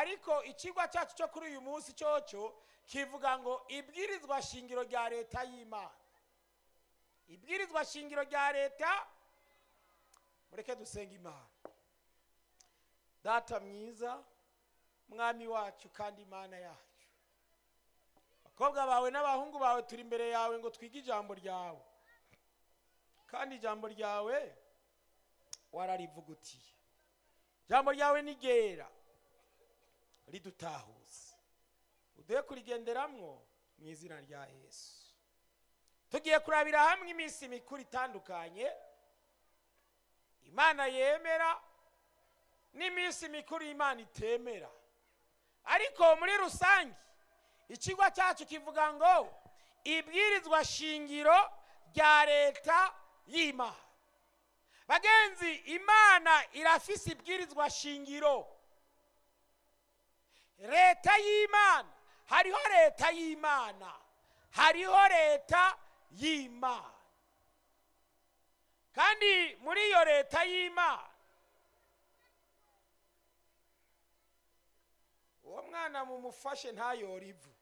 ariko ikigwa cyacu cyo kuri uyu munsi cyoco kivuga ngo ibwirizwa shingiro rya leta y'imana ibwirizwa shingiro rya leta mureke dusenga imana data mwiza mwami wacu kandi imana yacu abakobwa bawe n'abahungu bawe turi imbere yawe ngo twige ijambo ryawe kandi ijambo ryawe wararivugutiye ijambo ryawe ni ryera ridutahuza uduhe kurigenderamwo mu izina rya yesu tugiye kurabira hamwe iminsi mikuru itandukanye imana yemera n'iminsi mikuru imana itemera ariko muri rusange ikigo cyacu kivuga ngo ibwirizwa shingiro rya leta y'imana bagenzi imana irafise ibwirizwa shingiro leta y'imana hariho leta y'imana hariho leta y'imana kandi muri iyo leta y'imana uwo mwana mumufashe ntayore ivu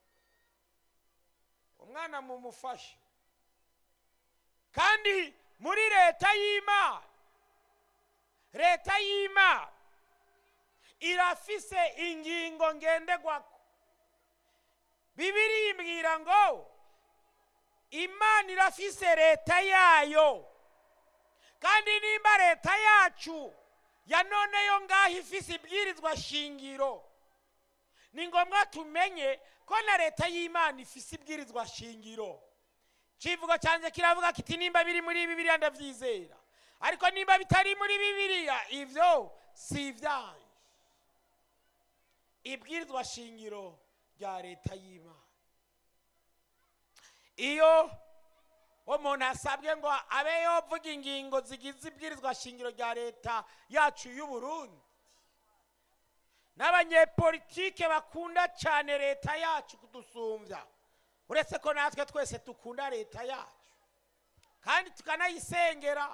umwana mumufashe kandi muri leta y'imana leta y'imana irafise ingingo ngendegwako bibiri imbwira ngo imana irafise leta yayo kandi nimba leta yacu ya none yo ngaho ifise ibwirizwa shingiro ni ngombwa tumenye ko na leta y'imana ifise ibwirizwa shingiro kivugo cyanjye kiravuga kiti nimba biri muri bibiliya ndabyizera ariko nimba bitari muri bibiliya ibyo si ibyanyu ibwirizwa shingiro rya leta y'imana iyo umuntu asabwe ngo abe yovuga ingingo zigize ibwirizwa shingiro rya leta yacu y'u Burundi n'abanyepolitike bakunda cyane leta yacu kudusumbya uretse ko natwe twese dukunda leta yacu kandi tukanayisengera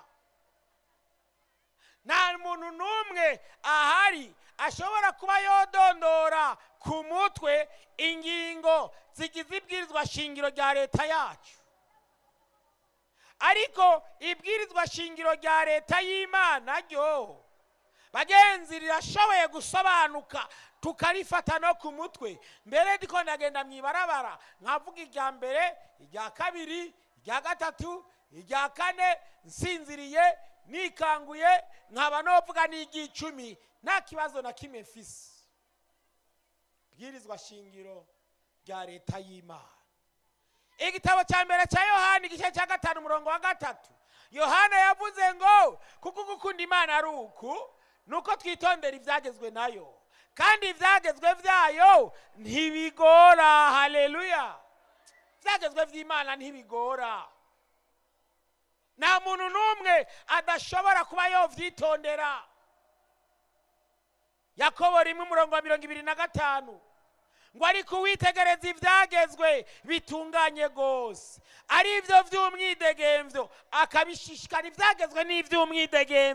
nta muntu n'umwe ahari ashobora kuba yodondora ku mutwe ingingo zigize ibwirizwa shingiro rya leta yacu ariko ibwirizwa shingiro rya leta y'imana ryo bagenzi rirashoboye gusobanuka tukarifata no ku mutwe mbere ndiko ndagenda mu ibarabara nkavuga irya mbere irya kabiri irya gatatu irya kane nsinziriye nikanguye nkaba novuga n'iry'icumi nta kibazo na kimwe mfise bwirizwa shingiro rya leta y'imana igitabo cya mbere cya yohani igice cya gatanu umurongo wa gatatu yohana yavuze ngo kuko gukunda imana ari uku nuko twitondera ibyagezwe nayo kandi ibyagezwe byayo ntibigora haleluya ibyagezwe by'imana ntibigora nta muntu n'umwe adashobora kuba yovyitondera yakobo rimwe umurongo wa mirongo ibiri na gatanu ngo ariko uwitegereza ibyagezwe bitunganye rwose ari ibyo by'umwidegemvyo akabishishikara ibyagezwe n'iby'umwidegemvyo